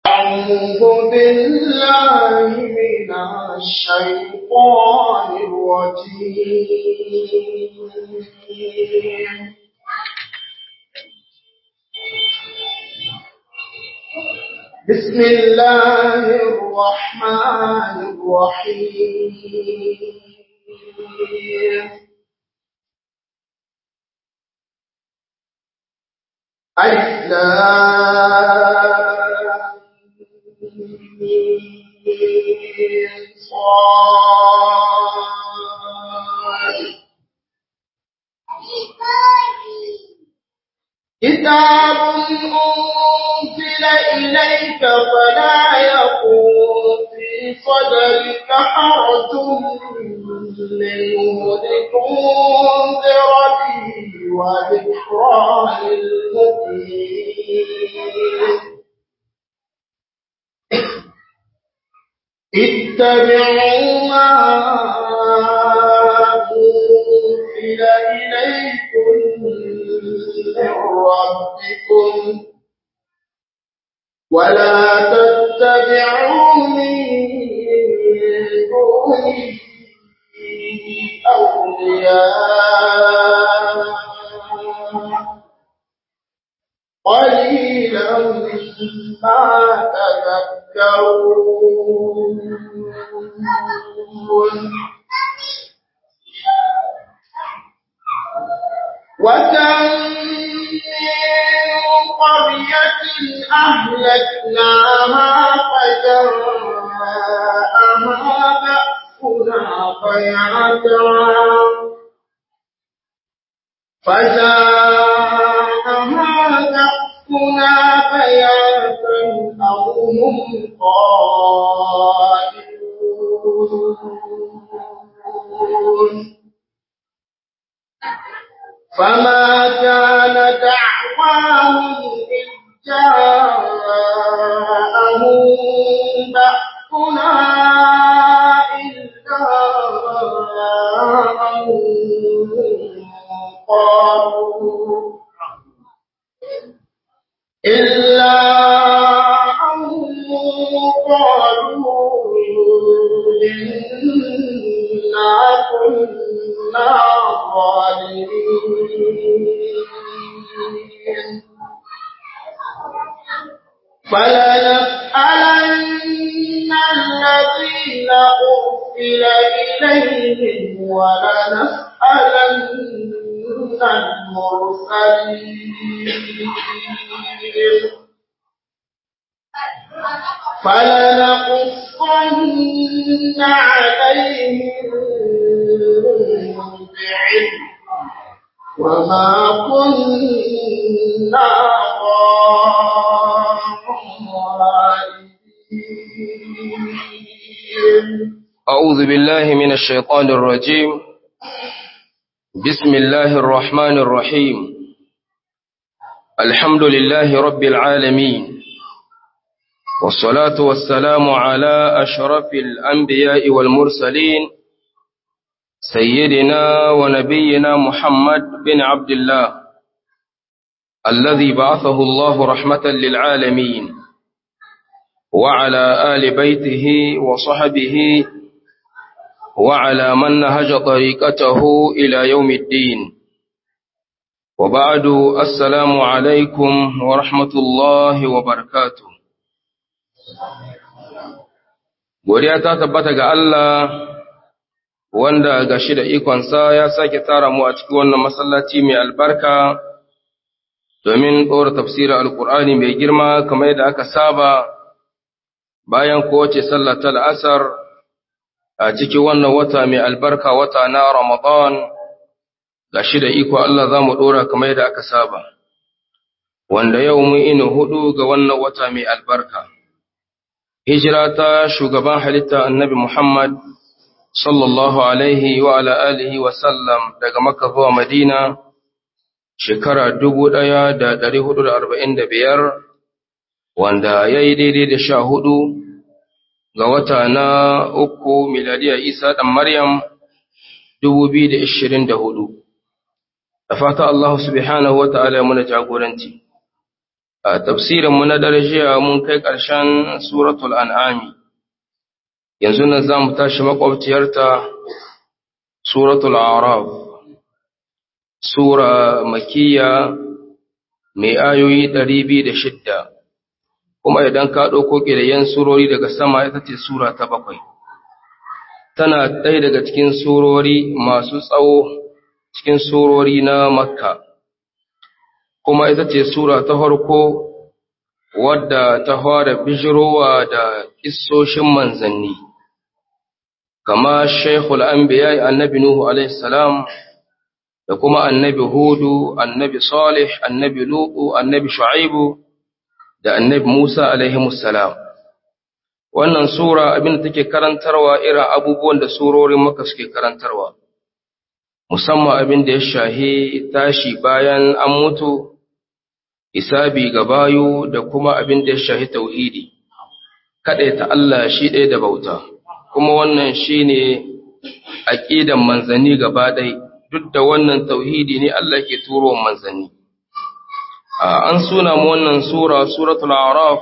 أعوذ بالله من الشيطان الرجيم بسم الله الرحمن الرحيم ألف كتاب أنزل إليك فلا يكون في صدرك حرج منه لتنذر به وذكرى للمؤمنين اتبعوا ما أنزل إليكم من ربكم ولا تتبعوا من دونه أولياء قليلا ما تذكرون وكم من قرية أهلكناها فجاءها بأسنا بياتا فجاءها بأسنا بياتا أو هم قائلون فما كان دعواهم إذ جاءهم بأسنا إلا أن قالوا إلا أن قالوا إنا كنا ظالمين فلنسألن الذين أرسل إليهم ولنسألن المرسلين فلنقصن عليهم بعلم وما كنا غائبين أعوذ بالله من الشيطان الرجيم بسم الله الرحمن الرحيم الحمد لله رب العالمين والصلاة والسلام على أشرف الأنبياء والمرسلين سيدنا ونبينا محمد بن عبد الله الذي بعثه الله رحمة للعالمين وعلى آل بيته وصحبه وعلى من نهج طريقته إلى يوم الدين وبعد السلام عليكم ورحمة الله وبركاته godiya ta tabbata ga Allah wanda ga shi da ikonsa ya sake tara mu a cikin wannan masallaci mai albarka domin ɗora tafsirin alkur'ani mai girma kamar yadda aka saba bayan kowace sallar ta la'asar a cikin wannan wata mai albarka wata na ramadan ga shi da iko Allah za mu ɗora kamar yadda aka saba wanda yau mun ina hudu ga wannan wata mai albarka hijira ta shugaban halitta annabi Muhammad sallallahu alaihi wa ala alihi wa sallam daga Makka zuwa Madina shekara dubu ɗaya da ɗari hudu da arba'in da biyar wanda ya yi daidai da sha hudu ga wata na uku miladiya Isa ɗan Maryam dubu biyu da ishirin da hudu. Da fata Allah subhanahu wa ta'ala muna jagoranci. a tafsirinmu na jiya mun kai ƙarshen suratul an'ami yanzu nan za mu tashi makwabciyarta suratul araf sura makiya mai ayoyi ɗari biyu da shidda kuma idan ka ɗauko ƙidayen surori daga sama ita ce sura ta bakwai tana ɗaya daga cikin surori masu tsawo cikin surori na makka kuma ita ce sura ta farko wadda ta fara bijirowa da kissoshin manzanni kama shaikhul anbiya annabi nuhu alaihi salam da kuma annabi hudu annabi salih annabi lutu annabi shu'aibu da annabi musa alaihi salam wannan sura abin da take karantarwa irin abubuwan da surorin maka suke karantarwa musamman abin da ya shahi tashi bayan an mutu isabi ga bayu da kuma abin da ya shahi tauhidi ta Allah shi ɗaya da bauta kuma wannan shine aqidan manzanni gaba ɗaya duk da wannan tauhidi ne Allah ke turo manzanni an suna mu wannan sura suratul a'raf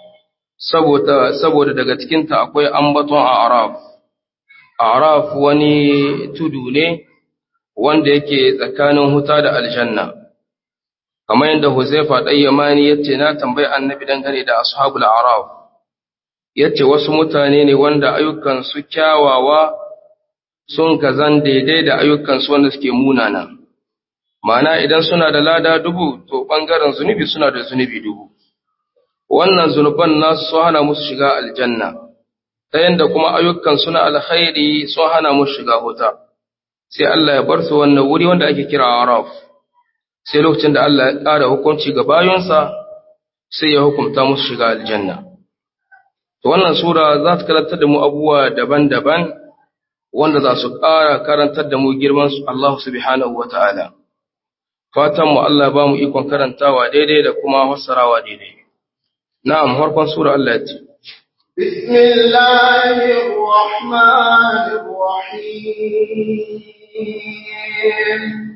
saboda saboda daga cikin ta akwai ambaton a'raf a'raf wani tudu ne wanda yake tsakanin huta da aljanna kamar yadda Huzaifa ɗan Yamani yace na tambayi annabi dangane da ashabul a'raf yace wasu mutane ne wanda ayyukan su kyawawa sun kazan daidai da ayyukansu wanda suke munana. Mana idan suna da lada dubu, to ɓangaren zunubi suna da zunubi dubu. Wannan zunuban nasu sun hana musu shiga aljanna, ta yadda kuma ayyukan suna alkhairi sun hana musu shiga wuta. Sai Allah ya bar su wannan wuri wanda ake kira Araf. Sai lokacin da Allah ya ƙara hukunci ga bayonsa, sai ya hukunta musu shiga aljanna. To wannan sura za ta karantar da mu abubuwa daban-daban wanda za su ƙara karantar da mu girman su Allah subhanahu wa ta'ala. Fatanmu Allah ba mu ikon karantawa daidai da kuma fassarawa daidai. Na'am, harkon Sura Allah ce. Bismillahirrahmanirrahim.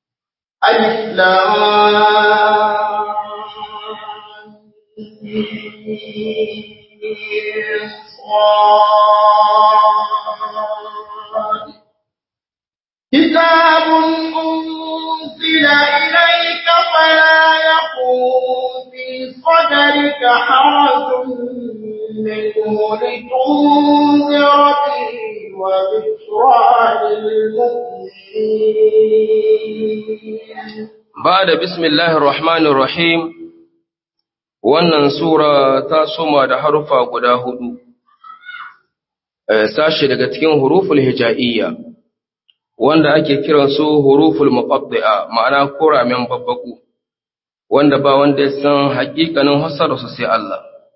Alif كتاب أنزل إليك فلا يكون في صدرك حرج منه لتنذر به وذكرى للمؤمنين بعد بسم الله الرحمن الرحيم wannan sura ta soma da harufa guda hudu sashi daga cikin huruful hija'iyya wanda ake kiran su huruful muqaddi'a ma'ana kuramen babbaku wanda ba wanda ya san hakikanin hasara su sai Allah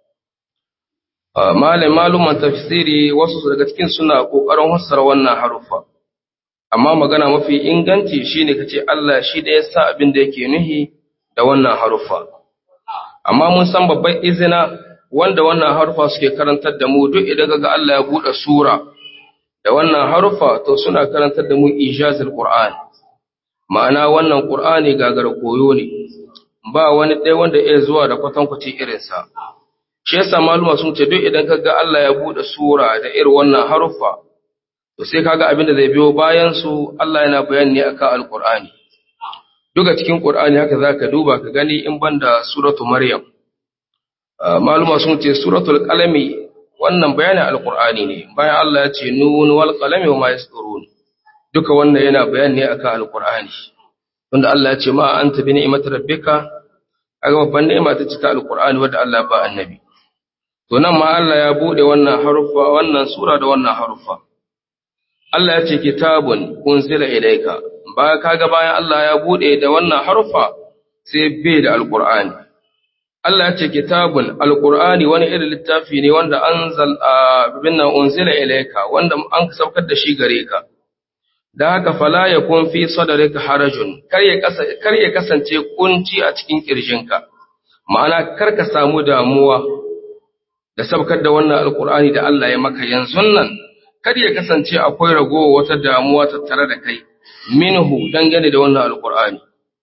malai maluman tafsiri wasu daga cikin suna kokarin hasara wannan harufa amma magana mafi inganci shine kace Allah shi da ya sa abin da yake nuhi da wannan harufa amma mun san babban izina wanda wannan harufa suke karantar da mu duk idan kaga Allah ya bude sura da wannan harufa to suna karantar da mu ijazul Qur'an ma'ana wannan Qur'ani gagar koyo ne ba wani ɗaya wanda ya zuwa da kwatankwaci irinsa shi yasa maluma sun ce duk idan kaga Allah ya bude sura da irin wannan harufa to sai kaga abin da zai biyo bayan su Allah yana bayani ne akan alqur'ani duka cikin qur'ani haka zaka duba ka gani in banda suratu maryam maluma sun ce suratul qalami wannan bayanin alqur'ani ne bayan Allah ya ce nun wal qalami wa ma yasturun duka wannan yana bayani ne akan alqur'ani wanda Allah ya ce ma anta bi ni'mati rabbika aga babban ni'ima ta cika alqur'ani wanda Allah ba annabi to nan ma Allah ya bude wannan harufa wannan sura da wannan harufa Allah ya ce kitabun unzila ilayka ba kaga bayan Allah ya bude da wannan harufa sai bai da alqur'ani Allah ya ce kitabun alqur'ani wani irin littafi ne wanda anzal binna unzila ilayka wanda an saukar da shi gare ka da haka fala yakun fi sadrika harajun kar ya kar ya kasance kunci a cikin kirjinka ma'ana kar ka samu damuwa da saukar da wannan alqur'ani da Allah ya maka yanzu nan kar ya kasance akwai ragowa wata damuwa tattare da kai minhu dangane da wannan alqur'ani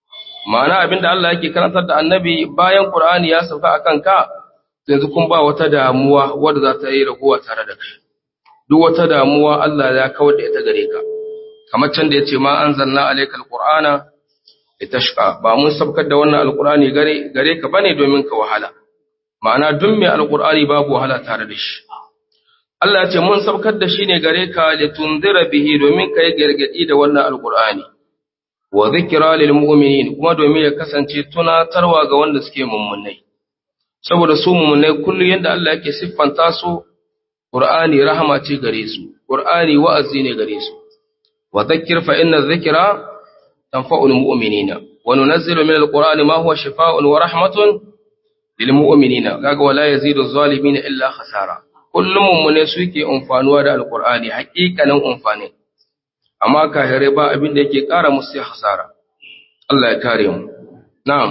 ma'ana abinda Allah yake karantar da annabi bayan Qur'ani ya sauka akan ka yanzu kun ba wata damuwa wadda za ta yi raguwa tare da kai duk wata damuwa Allah ya kawar da ita gare ka kamar can da yace ma anzalna alaykal qur'ana litashqa ba mun sabkar da wannan alqur'ani gare gare ka bane domin ka wahala ma'ana duk mai alqur'ani babu wahala tare da shi Allah ya ce mun sabkar da shi ne gare ka litunzira bihi domin kai gargadi da wannan alqur'ani wa zikra lil mu'minin kuma domin ya kasance tunatarwa ga wanda suke mummunai saboda su mummunai kullu yanda Allah yake siffanta su Qur'ani rahama ce gare su Qur'ani wa'azi ne gare su wa dhakkir fa inna dhikra tanfa'ul mu'minina wa nunazzilu min al-Qur'ani ma huwa shifaa'un wa rahmatun lil mu'minina kaga wala yazidu adh-dhalimin illa khasara kullum mummune suke amfanuwa da al-Qur'ani haƙiƙanin amfani amma kahirai ba abin da yake ƙara musu hasara Allah ya kare mu na'am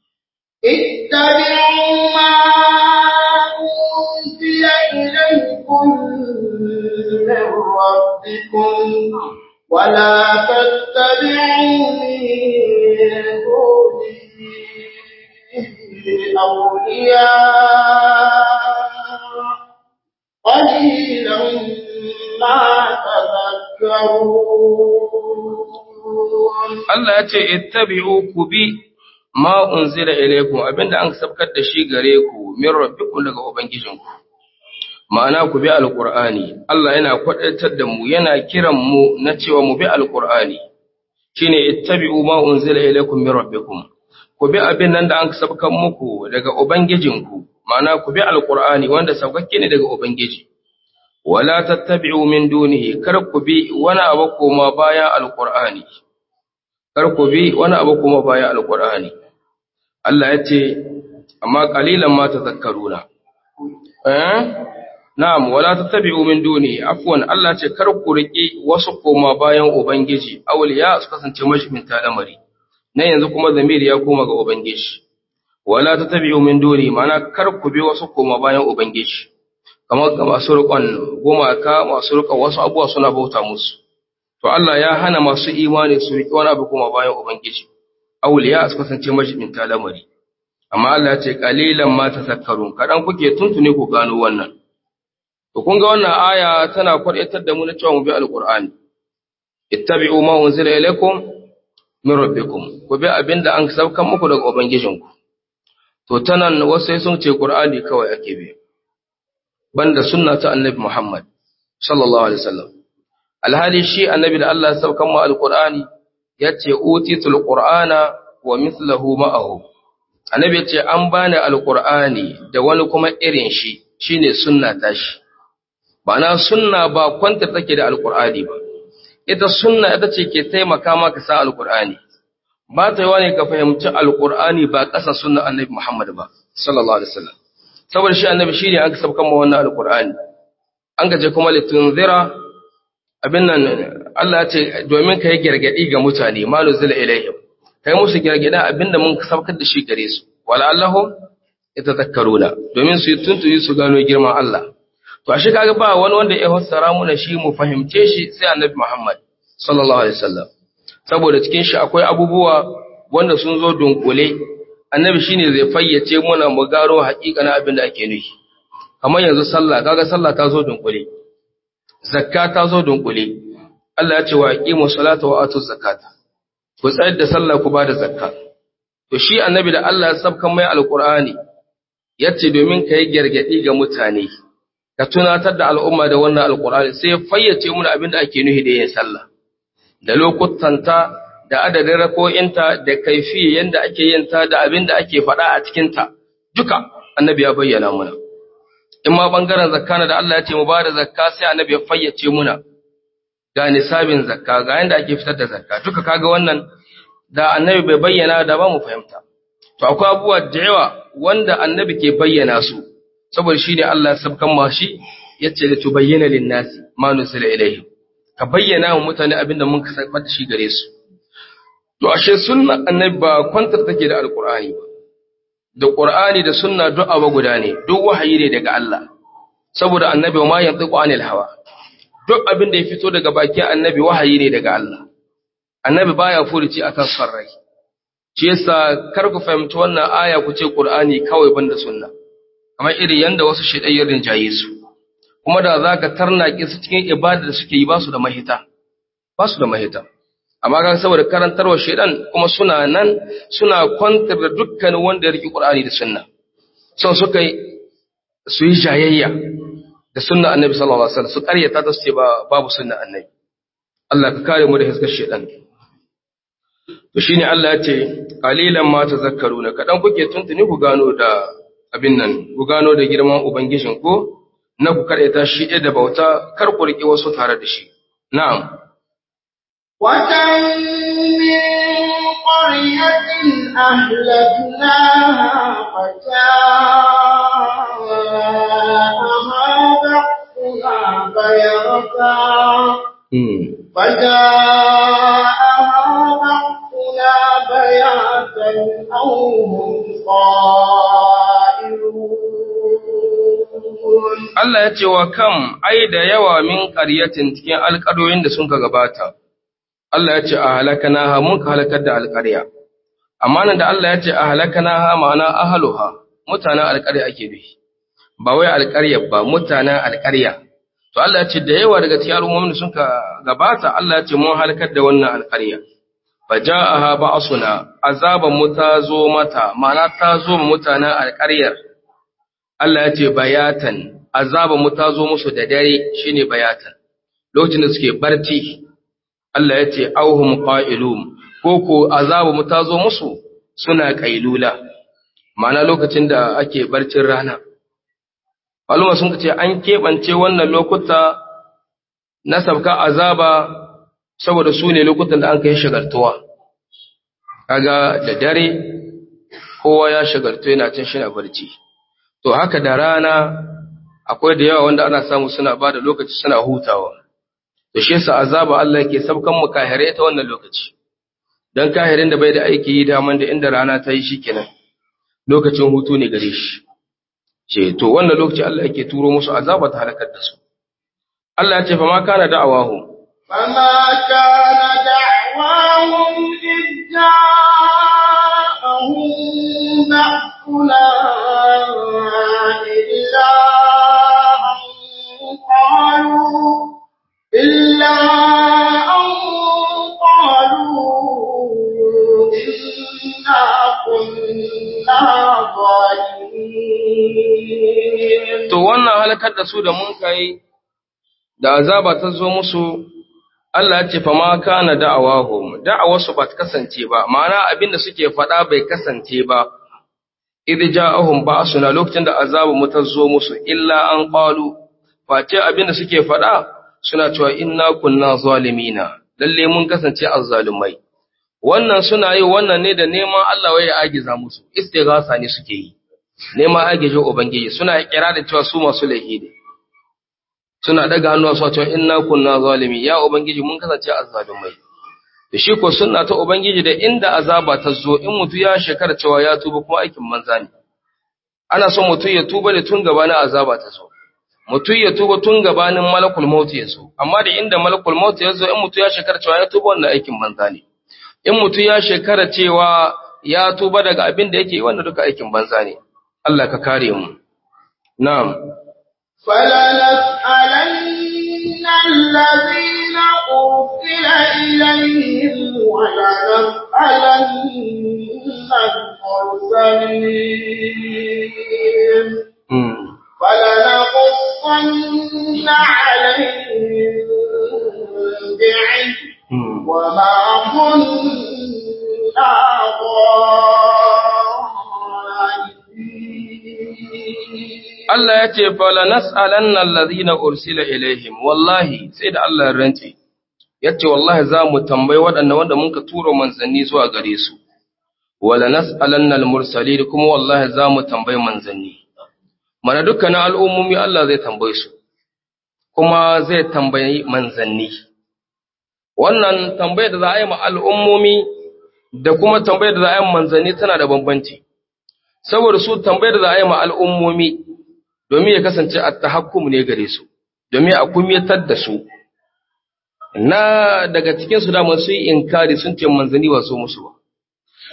اتبعوا ما أنزل إليكم من ربكم ولا تتبعوا من دونه أولياء قليلا ما تذكرون Allah ya ce ittabi'u ku bi ma unzila ilaykum abinda an sabkar da shi gare ku min rabbikum daga ubangijinku ma'ana ku bi alqur'ani Allah yana kwadaitar da mu yana kiran mu na cewa mu bi alqur'ani shine ittabi'u ma unzila ilaykum min rabbikum ku bi abin nan da an sabkar muku daga ubangijinku ma'ana ku bi alqur'ani wanda sabkakke ne daga ubangiji wala tattabi'u min dunihi kar ku bi wani abu koma bayan alqur'ani kar ku bi wani abu kuma bayan alqur'ani Allah ya ce amma qalilan ma tazakkaruna eh na'am wala tattabi'u min dunihi afwan Allah ce kar ku riki wasu koma bayan ubangiji awliya su kasance mashiminta lamari nan yanzu kuma zamiri ya koma ga ubangiji wala tattabi'u min dunihi ma'ana kar ku bi wasu koma bayan ubangiji kamar ga masu riƙon gumaka masu riƙon wasu abubuwa suna bauta musu to Allah ya hana masu imani su riƙe wani abu kuma bayan ubangiji auliya su kasance majibinta lamari amma Allah ya ce qalilan ma tazakkarun kadan kuke tuntune ku gano wannan to kun ga wannan aya tana kwadaitar da mu na cewa mu bi alqur'ani ittabi'u ma unzila ilaykum min rabbikum ku bi abinda an saukan muku daga ubangijinku to tanan wasu sai sun ce qur'ani kawai ake bi banda sunna ta annabi Muhammad sallallahu alaihi wasallam alhali shi annabi da Allah ya saukan mu alqur'ani yace utitul qur'ana wa mithluhu ma'ahu annabi yace an bani alqur'ani da wani kuma irin shi shine sunna ta shi Bana sunna ba kwanta take da alqur'ani ba ita sunna ita ce ke taimaka maka sa alqur'ani ba ta yi ne ka fahimci alqur'ani ba ƙasa sunna annabi Muhammad ba sallallahu alaihi wasallam saboda shi annabi shi ne an sabkan ma wannan alkur'ani an gaje kuma litunzira abin nan Allah ya ce domin ka yi gargadi ga mutane ma nuzila ilaihim kai musu gargada abinda mun sabkar da shi gare su wala allahum yatadhakkaruna domin su tuntuyi su gano girman Allah to ashe kaga ba wani wanda ya fassara mu shi mu fahimce shi sai annabi Muhammad sallallahu alaihi wasallam saboda cikin shi akwai abubuwa wanda sun zo dunkule annabi shine zai fayyace muna mu gano haƙiƙanin abin da ake nufi kamar yanzu sallah kaga sallah ta zo dunkule zakka ta zo dunkule Allah ya ce wa aqimu salata wa atu zakata ku tsayar da sallah ku bada zakka to shi annabi da Allah ya sabkan mai alqur'ani yace domin kai gargadi ga mutane ka tunatar da al'umma da wannan alqur'ani sai ya fayyace muna abin da ake nufi da yin sallah da lokutanta da adadin rako'inta da kaifi yanda ake yin ta da abin da ake faɗa a cikinta duka annabi ya bayyana muna in ma bangaren zakka da Allah ya ce mu ba da zakka sai annabi ya fayyace muna ga nisabin zakka ga yanda ake fitar da zakka duka kaga wannan da annabi bai bayyana da ba mu fahimta to akwai abubuwa da yawa wanda annabi ke bayyana su saboda shi ne Allah ya sabkan ma shi yace da tubayyana lin-nasi ma nusila ilaihim ka bayyana wa mutane abinda mun ka sabar da shi gare su To, ashe sunna annabi ba kwantar take da alƙur'ani ba, da ƙur'ani da sunna duk abu guda ne, duk wahayi ne daga Allah, saboda annabi ma yanzu ƙwanil hawa, duk abin da ya fito daga bakin annabi wahayi ne daga Allah, annabi baya furuci akan son rai, shi yasa kar ku fahimci wannan aya ku ce Qur'ani kawai banda sunna kamar iri yanda wasu shedayyar rinjaye su kuma da zaka tarnake su cikin ibada da suke yi ba su da mahita ba su da mahita amma ga saboda karantarwa shedan kuma suna nan suna kwantar da dukkanin wanda ya riki Qur'ani da sunna son suka yi su yi jayayya da sunna annabi sallallahu alaihi wasallam su karyata ta su ce babu sunna annabi Allah ka kare mu da hiskar shedan to shine Allah ya ce qalilan ma tazakkaruna kadan kuke tuntuni ku gano da abin nan ku gano da girman ubangijin ku na ku karyata shi da bauta kar ku riki wasu tare da shi na'am وكم من قرية أهلكناها فجاءها بأسنا بيرتا فجاءها بأسنا بياتا أو هم قائلون Allah ya ce wa kam ai da yawa min ƙaryatin cikin alƙaryoyin da sun ka gabata Allah ya ce a halakana ha mun ka halakar da alƙarya amma nan da Allah ya ce a halakana ha ma'ana ahaluha mutanen alƙarya ake bi ba wai alƙarya ba mutanen alƙarya to Allah ya ce da yawa daga cikin al'ummomin da sun ka gabata Allah ya ce mun halakar da wannan alƙarya faja'aha ba'suna azaban mu ta zo mata ma'ana ta zo mutanen alƙaryar Allah ya ce bayatan azaban mu ta zo musu da dare shine bayatan lokacin da suke barci Allah ya ce auhum qa'ilum ko ko azabu mu ta zo musu suna kailula ma'ana lokacin da ake barcin rana maluma sun ce an keɓance wannan lokuta na sabka azaba saboda su ne lokutan da an kai shagaltuwa kaga da dare kowa ya shagaltu yana cin shi na barci to haka da rana akwai da yawa wanda ana samu suna ba da lokaci suna hutawa da shi yasa azaba Allah yake sabkan mu kahire ta wannan lokaci dan kahirin da bai da aiki yi daman da inda rana ta yi shikenan lokacin hutu ne gare shi ce to wannan lokaci Allah yake turo musu azaba ta halakar da su Allah ya ce fa ma kana da'awahu فما كان دعواهم إذ جاءهم بأسنا إلا أن قالوا إلا أن قالوا إنا كنا ظالمين to wannan halakar da su da mun kai da azaba ta zo musu Allah ya ce fa ma kana da'awahum da'awarsu ba ta kasance ba ma'ana abin da suke faɗa bai kasance ba idh ja'ahum ba'suna lokacin da azabu mu ta zo musu illa an qalu face abin da suke faɗa suna cewa inna kunna zalimina lalle mun kasance azzalumai wannan suna yi wannan ne da neman Allah ya agiza musu istighasa ne suke yi neman agijin ubangiji suna kira da cewa su masu laifi ne suna daga hannuwa su cewa inna kunna zalimi ya ubangiji mun kasance azzalumai da shi ko sunna ta ubangiji da inda azaba ta zo in mutu ya shekara cewa ya tuba kuma aikin manza ne ana son mutum ya tuba da tun gabanin azaba ta zo mutum ya tuba tun gabanin malakul maut ya zo amma da inda malakul maut ya zo in mutum ya shekara cewa ya tuba wannan aikin manza ne in mutum ya shekara cewa ya tuba daga abin da yake yi wannan duka aikin banza ne Allah ka kare mu na'am فلنسألن الذين أرسل إليهم ولنسألن المرسلين mm. فلنقصن عليهم بعلم mm. وما كنا غائبين Allah ya ce, Fala nas'alanna allazina ursila ilaihim, wallahi, sai da Allah ya rantse, ya ce, Wallahi za mu tambayi waɗanda wanda muka tura manzanni zuwa gare su, wala nas'alanna al-mursali kuma wallahi za mu tambayi manzanni. Mana dukkanin al'ummomi Allah zai tambaye su, kuma zai tambayi manzanni. Wannan tambayar da za a yi ma al'ummomi da kuma tambayar da za a yi ma manzanni tana da bambanci. Saboda su tambayar da za a yi ma al'ummomi domin ya kasance a tahakkum ne gare su, domin a kumyatar da su. Na daga cikinsu dama su yi inkari sun ce manzanni ba so musu ba.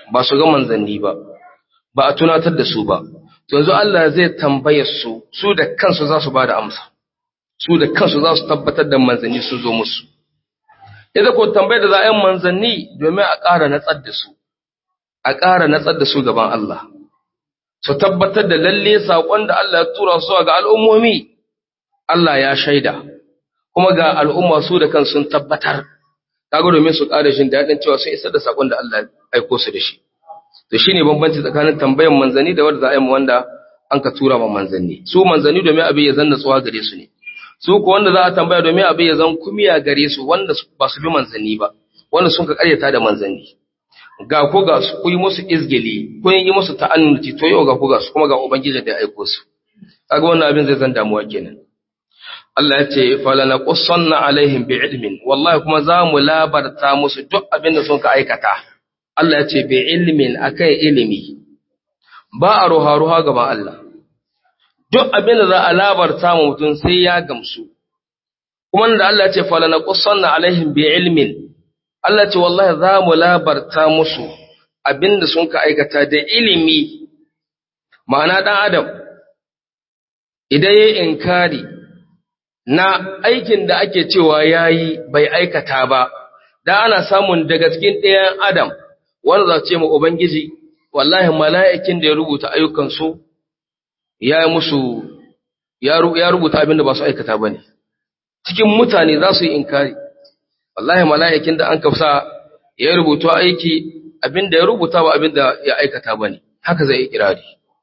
ba su ga manzanni ba ba a tunatar da su ba yanzu Allah zai tambaye su su da kansu za su ba da amsa su da kansu za su tabbatar da manzanni sun zo musu idan ko tambayar da za a yi manzanni domin a ƙara natsar da su a ƙara natsar da su gaban Allah su tabbatar da lalle saƙon da Allah ya tura su ga al'ummomi Allah ya shaida kuma ga al'umma su da kansu sun tabbatar kaga domin su ƙara jin daɗin cewa sun isar da saƙon da Allah ya aiko su da shi to shine bambanci tsakanin tambayar manzanni da wanda za a yi wanda an ka tura ma manzanni su manzanni domin abin ya zanna tsuwa gare su ne su ko wanda za a tambaya domin abin ya zan kumiya gare su wanda ba su bi manzanni ba wanda sun ka karyata da manzanni ga ku ga su ku yi musu izgili ku yi musu ta'annuti to yau ga ku ga su kuma ga ubangiji da ya aiko su kaga wannan abin zai zan damuwa kenan Allah ya ce falana qussanna alaihim bi ilmin wallahi kuma za mu labarta musu duk abin da sun ka aikata Allah ya ce bi ilmin akan ilimi ba a ruha ruha gaban Allah duk abin da za a labarta mu mutum sai ya gamsu kuma da Allah ya ce falana qussanna alaihim bi ilmin Allah ce wallahi za mu labarta musu abin da sun ka aikata da ilimi ma'ana dan adam idan yayi inkari na aikin da ake cewa yayi bai aikata ba da ana samun daga cikin ɗayan adam wanda za ce ma ubangiji wallahi mala'ikin da ya rubuta ayyukansu ya yi musu ya rubuta abin da ba su aikata ba ne cikin mutane za su yi inkari wallahi mala'ikin da an kafsa ya rubuta aiki abin da ya rubuta ba abin da ya aikata ba ne haka zai yi kirari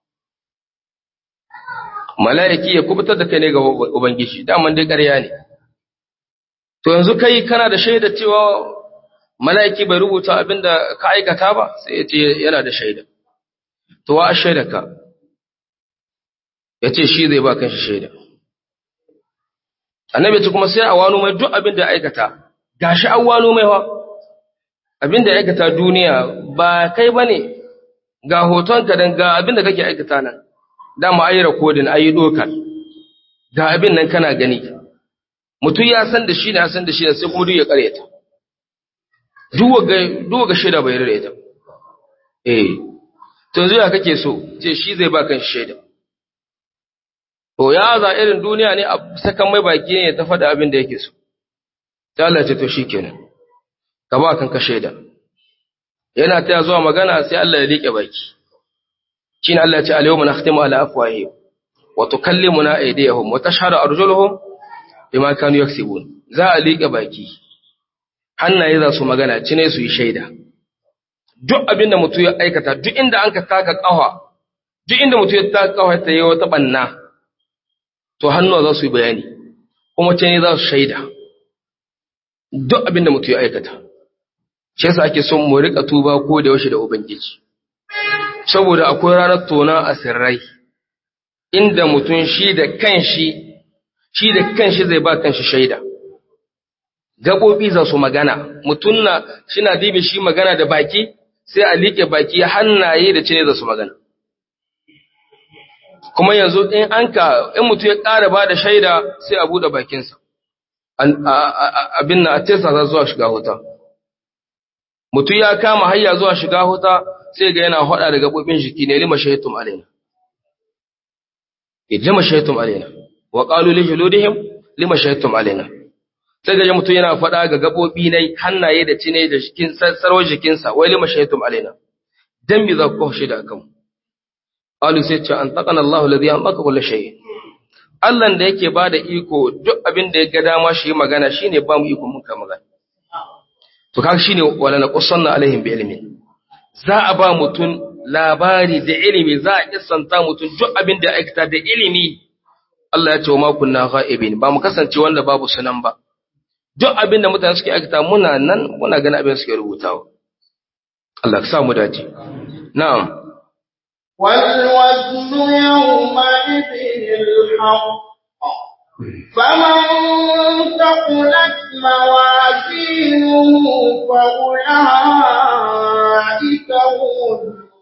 mala'iki ya kubutar da kai ne ga ubangiji daman dai ƙarya ne to yanzu kai kana da shaida cewa mala'iki bai rubuta abin da ka aikata ba sai ya ce yana da shaida to wa shaida ka ya ce shi zai ba kanshi shaida annabi ce kuma sai a wano mai duk abin da aikata gashi an wano mai wa abin da aikata duniya ba kai ba ne ga hotonka don ga abin da kake aikata nan dama ayi rakodin ayi dokar ga abin nan kana gani mutum ya san da shi ne ya san da shi sai kuma duk ya karyata duk ga shaida bai rareta eh to yanzu ya kake so ce shi zai ba kan shaida To, ya za irin duniya ne a sakan mai baki ne ta faɗa abin da yake so, ta Allah ce to shi kenan, ka ba kanka shaida. Yana ta zuwa magana sai Allah ya liƙe baki. Shi ne Allah ya ce, Aliyu mu na khatimu ala afwahi, wa tukallimu na aidiyahum, wa tashhadu arjuluhum bima kanu yaksibun. Za a liƙe baki. Hannaye za su magana, cine su yi shaida. Duk abin da mutum ya aikata, duk inda an ka taka ƙafa, duk inda mutum ya taka ƙafa ta yi wata ɓanna, to hannuwa za su yi bayani kuma ce ne za su shaida duk abin da mutum ya aikata shi yasa ake son mu rika tuba ko da yaushe da ubangiji saboda akwai ranar tona a sirrai inda mutum shi da kanshi shi da kanshi zai ba kanshi shaida gabobi za su magana mutum na shi na dibe shi magana da baki sai a liƙe baki hannaye da cine za su magana kuma yanzu in an ka in mutum ya ƙara ba da shaida sai a buɗe bakinsa abin na a tesa za zuwa shiga huta mutum ya kama hayya zuwa shiga huta sai ga yana haɗa da gaɓoɓin jiki ne lima shahittum alaina lima shahittum alaina wa qalu li juludihim lima shahittum alaina sai ga mutum yana faɗa ga gaɓoɓi nai hannaye da cine da jikin sarwar jikinsa wai lima shahittum alaina dan me za ku kawo shaida akan mu Qalu sai ce an taqana Allahu alladhi antaqa kulli shay. Allah da yake bada iko duk abin da ya ga dama shi magana shine ba mu iko muka magana. To kaga shine wala na qussanna alaihim bi ilmin. Za a ba mutun labari da ilimi za a kissanta mutun duk abin da ya aikata da ilimi. Allah ya ce wa ma kunna ghaibin ba mu kasance wanda babu sunan ba. Duk abin da mutane suke aikata muna nan muna ganin abin suke rubutawa. Allah ka sa mu dace. Na'am. والوزن يومئذ الحق فمن ثقلت موازينه فأولئك هم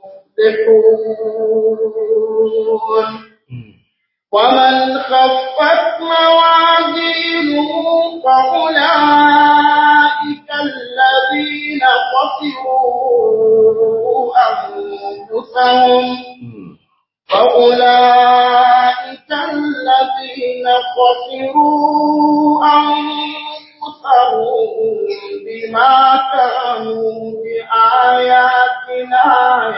المفلحون ومن خفت موازينه فأولئك الذين خسروا أنفسهم فأولئك الذين خسروا أنفسهم بما كانوا بآياتنا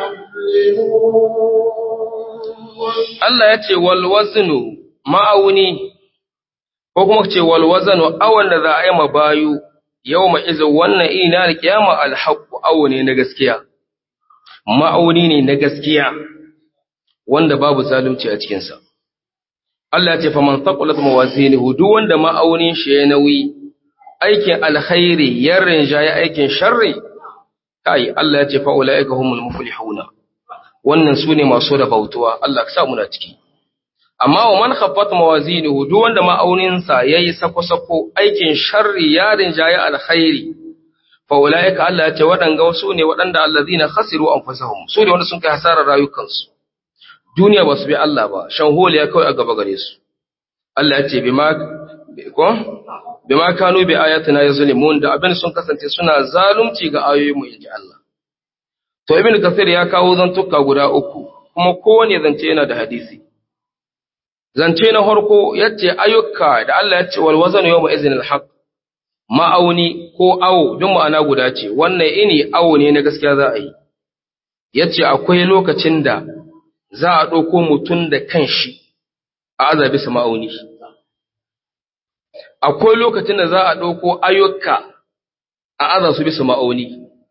يظلمون Allah ya ce wal waznu ma'auni ko kuma ce wal waznu awan da za a yi mabayu yawma izin wannan ina da kiyama alhaqu awne na gaskiya ma'auni ne na gaskiya wanda babu zalunci a cikin sa Allah ya ce faman taqulat mawazinuhu duk wanda ma'aunin shi ya nauyi aikin alkhairi ya rinjaye aikin sharri kai Allah ya ce fa ulaika humul muflihuna wannan su ne masu rabautuwa Allah ka sa muna ciki amma wa man khaffat mawazinuhu duk wanda ma'auninsa yayi sako-sako aikin sharri ya rinjaye alkhairi fa ulaika Allah ya ce waɗanga wasu ne waɗanda allazina khasiru anfusahum su ne wanda sun kai hasarar rayukansu duniya ba su bi Allah ba shan holiya kawai a gaba gare su Allah ya ce bima ko bima kanu bi ayatina yazlimun da abin sun kasance suna zalunci ga ayoyin mu inji Allah To Ibn Kathir ya kawo zantuka guda uku, kuma kowane zance yana da hadisi. Zance na harko yace ayyuka da Allah ya ce wal wazanu yawma izin al ma'auni ko awo duk ma'ana guda ce, wannan ini awo ne na gaskiya za a yi. Yace akwai lokacin da za a ɗauko mutum da kanshi a azabi su ma'auni. Akwai lokacin da za a ɗauko ayyuka a aza su bisa ma'auni.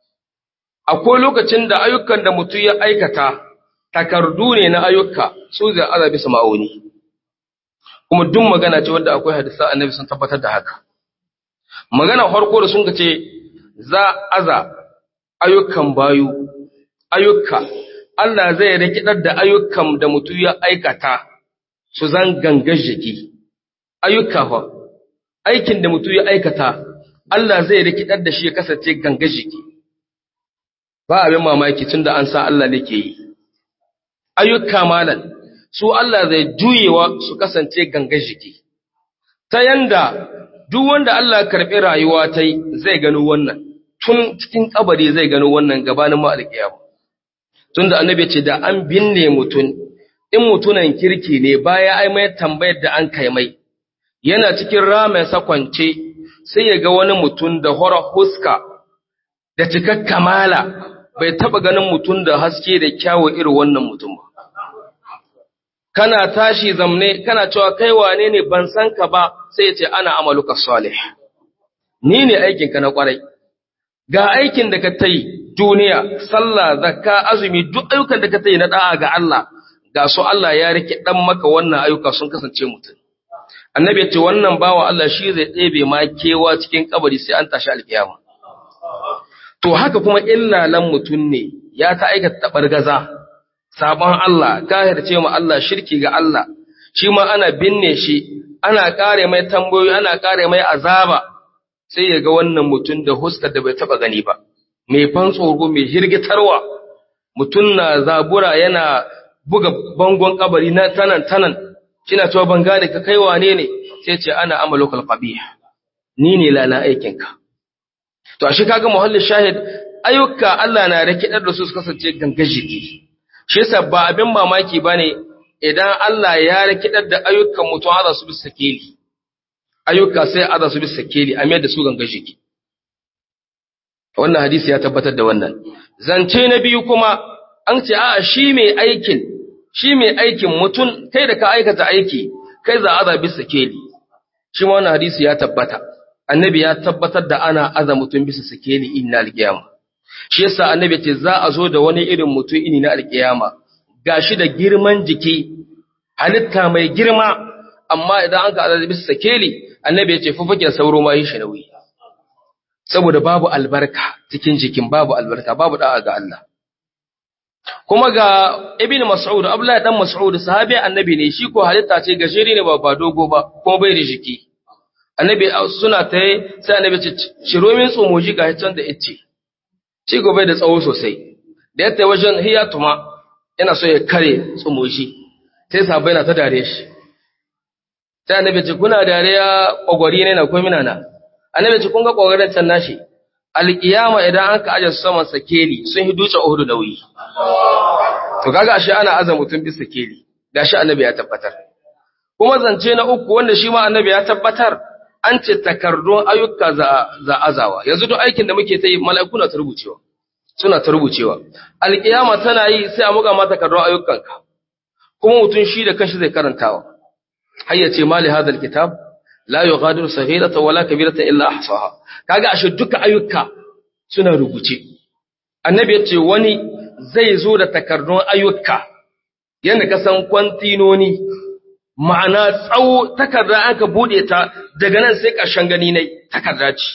akwai lokacin da ayyukan da mutum ya aikata takardu ne na ayyuka su zai aza bisa ma'auni kuma duk magana ce wadda akwai hadisa annabi sun tabbatar da haka magana farko da sun ce za aza ayyukan bayu ayyuka Allah zai rikidar da ayyukan da mutum ya aikata su zan gangar jiki ayyuka fa aikin da mutum ya aikata Allah zai rikidar da shi ya kasance gangar jiki ba abin mamaki tun da an sa Allah ne ke yi. Ayyuka malan, su Allah zai juyewa su kasance ganga jiki, ta yanda duk wanda Allah karɓi rayuwa ta yi zai gano wannan, tun cikin kabari zai gano wannan gabanin ma'alƙiyamu. Tun da annabi ce da an binne mutum, in mutunan kirki ne baya ai mai tambayar da an kai mai, yana cikin ramen sakwance sai ya ga wani mutum da hora huska da cikak kamala bai taba ganin mutum da haske da kyawu irin wannan mutum ba. Kana tashi zamne, kana cewa kai wane ne ban san ka ba sai ya ce ana amaluka salih. Ni ne aikinka na kwarai. Ga aikin da ka ta yi duniya, sallah, zakka, azumi, duk ayyukan da ka ta yi na da'a ga Allah, ga su Allah ya rike ɗan maka wannan ayyuka sun kasance mutum. Annabi ya ce wannan bawa Allah shi zai ɗebe ma kewa cikin kabari sai an tashi alkiyama. To haka kuma illalan mutum ne ya ta aikata taɓar gaza, sabon Allah, kahirce ma Allah shirki ga Allah, shi ma ana binne shi, ana ƙare mai tambayoyi, ana ƙare mai azaba, sai ya ga wannan mutum da huskar da bai taɓa gani ba, mai fan tsoro, mai hirgitarwa, mutum na zabura yana buga bangon kabari na tanan tanan, kina cewa ban gane ka kai wane ne, sai ce ana amalokal qabih ni ne lana aikinka. To, ashe kaga muhallin shahid, ayyuka Allah na rikidar da su su kasance ganga jiki. Shi yasa ba abin mamaki ba ne idan Allah ya rikidar da ayyukan mutum aza su bisa keli. Ayyuka sai aza su bisa keli, a mayar da su ganga jiki. Wannan hadisi ya tabbatar da wannan. Zance na biyu kuma, an ce, a shi mai aikin, shi mai aikin mutum, kai da ka aikata aiki, kai za aza bisa keli. Shi ma wannan hadisi ya tabbata. annabi ya tabbatar da ana aza mutum bisa sikeli in na alkiyama shi yasa annabi ce za a zo da wani irin mutum ini na alkiyama gashi da girman jiki halitta mai girma amma idan an ka aza bisa sikeli annabi ya ce fufukin sauro ma yi shi nauyi saboda babu albarka cikin jikin babu albarka babu da'a ga Allah kuma ga ibn mas'ud abdullahi dan mas'ud sahabi annabi ne shi ko halitta ce gajeri ne ba ba dogo ba kuma bai da jiki annabi suna ta yi sai annabi ce shiro min tsomoji ga can da ice ci gobe da tsawo sosai da yadda wajen hiyatuma yana so ya kare tsomoji sai sabai na ta dare shi sai annabi ce kuna dariya kwagwari ne na komina na annabi ce kun ga kwagwarin can nashi alƙiyama idan an ka aje su saman sakeli sun yi duce uhudu nauyi to kaga ashe ana aza mutum bisa sakeli gashi annabi ya tabbatar kuma zance na uku wanda shi ma annabi ya tabbatar an ce takardun ayyuka za za azawa yanzu duk aikin da muke ta yi mala'iku na ta rubucewa suna ta rubucewa alƙiyama tana yi sai a muga ma takardun ayyukanka kuma mutum shi da kanshi zai karantawa har ya ce mali hadal kitab la yughadiru saghirata wala kabirata illa ahsaha kaga ashe duka ayyuka suna rubuce annabi yace wani zai zo da takardun ayyuka yanda ka san kwantinoni ma'ana tsawo takarda aka bude ta daga nan sai ƙarshen gani ne takarda ce